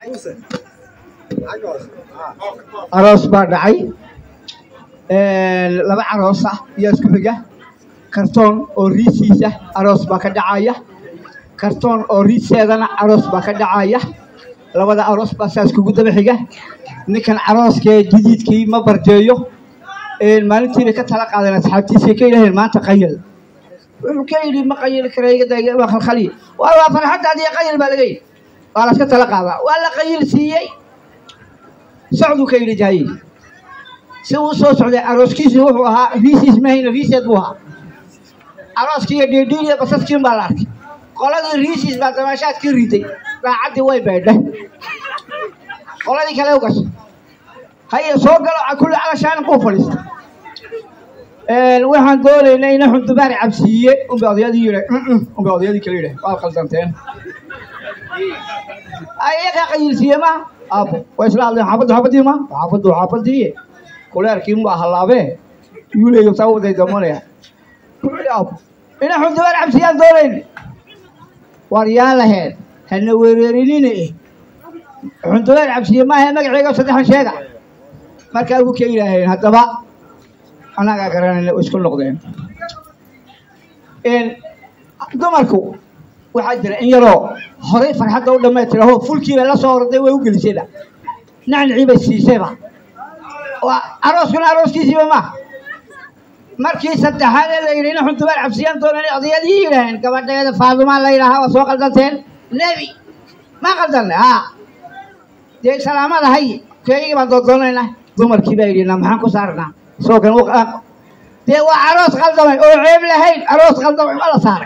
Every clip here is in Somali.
aroos baa dhacay laba aroos ah iyo isku xiga kartoon oo riisiisa aroos baa ka dhacaya kartoon oo riiseedana aroos baa ka dhacaya labada aroos baa saas kugu daba xiga ninkan arooskee jadiidkii ma barjeeyo maalintiina ka tala qaadan asxaabtiisa ka yidhaheen maanta qayil wuxuu ka yidhi ma qayili kara waa khalkhaliya waa waa farxaddaadiyo qayil baa laga yidhi waa laska tala qaadaa waa la qayil siiyey socduu ka yidhi jaayil si uu soo socday arooskiisu wuxuu ahaa riisiis mahayna riiseed buu ahaa arooskii iyo dhiidhiin iyo basaskiin baa la arkay qoladii riisiis baa damaashaadkii riday raacaddii way baydhay qoladii kale u gashay haye soo galo kulli calashaan quu fadhiista waxaan doonaynaa ina xundubaari cabsiiye unbay odayadii yidha unbay odayadii kale yidhah waa qaldanteen ayagaa qayilsiiye ma aabo waa isla hadleen xaafaddu xaafadii ma xaafaddu xaafadii kuleerkii mu halaabee yuu leeyo taa waday damanaya aabo ina xundubaari cabsiyaan doonayn war yaa laheed hana wereerinina eh xundubaari cabsiye maahe magaceega saddexan sheega markaa ugu ka yidhaaheen haddaba annagaa garanayna isku noqdeen dumarku waxaa jira in yaroo horay farxadda u dhammaytiraho fulkiibay la soo orday way u gelisayba nacnicii bay siisayba arooskuna arooskiisiiba maaha markii saddexaad ee la yidhi ina xuntubaar cabsiyaan doonan odayadii yidhaaheen gabadheeda faadumaa la yidhaahaa waa soo qaldanteen nebi ma qaldanne haa dee salaamada hay keegii baan doodoonaynaa dumarkii baa yidhi na maxaan ku saarnaa soo kan dee waa aroos qaldamay oo ceeb lahayn aroos qaldamay ma la saaray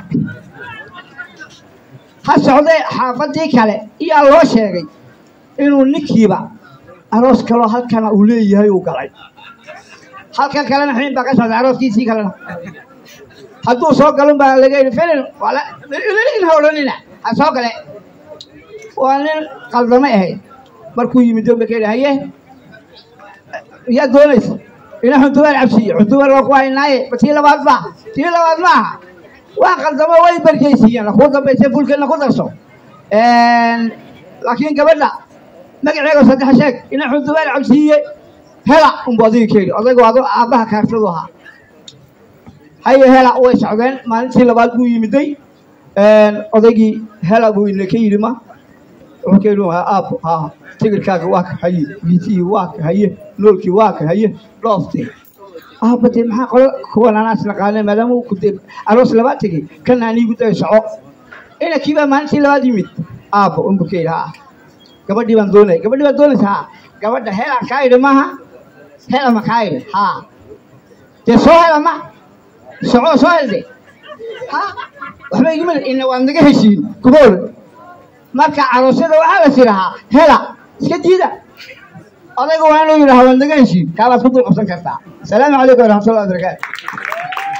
ha socdee xaafadii kale iyaa loo sheegay inuu ninkiiba aroos kaloo halkana uu leeyahay uu galay halkan kalena xiin baa ka socday arooskiisii kalena hadduu soo galun baa laga yidhi filin in hawlanina ha soo gale waa nin qaldamay ahayd markuu yimid doonba ka yidhi haye yaa doonaysa ina xundubaar cabsiiye xundubaar waa ku haynaaye tii labaad ma tii labaad maaha waa qaldamo way barjaysiiyeen kuu dambaysa fulkeedna ku darso laakiin gabadha magaceega saddex sheeg ina xundubaar cabsiiye hela unbu adiga keeni odaygu ado aabbaha kaartadu ahaa haye hela way socdeen maalintii labaad buu yimiday odaygii hela buu ina ka yidhi ma wuxuu ka yidhi aabbo haa tigirkaaga waa ka haye biisihii waa ka haye noolkii waa ka haye dhooftii aabba dee maxaa qolo kuwan anaas naqaane maadaama uu kudee aroos labaad tegey kana aniigu day soco inankii baa maalintii labaad yimid aabbo unbu ka yidhi haa gabadhii baan doonaya gabadhii baan doonaysa haa gabadha helaan kaa yidhi maaha hela ma kaa yidhi haa dee soo hela ma soco soo helde haa waxba igima ina waad naga heshiin kuma oran marka caroosyada waxaa la tirahaa hela iska diida odayga waa inuu yidhaha waad naga heshiin kaabaad ku dul qabsan kartaa asalaamu calaykum waraxmatullahi wabarakaatu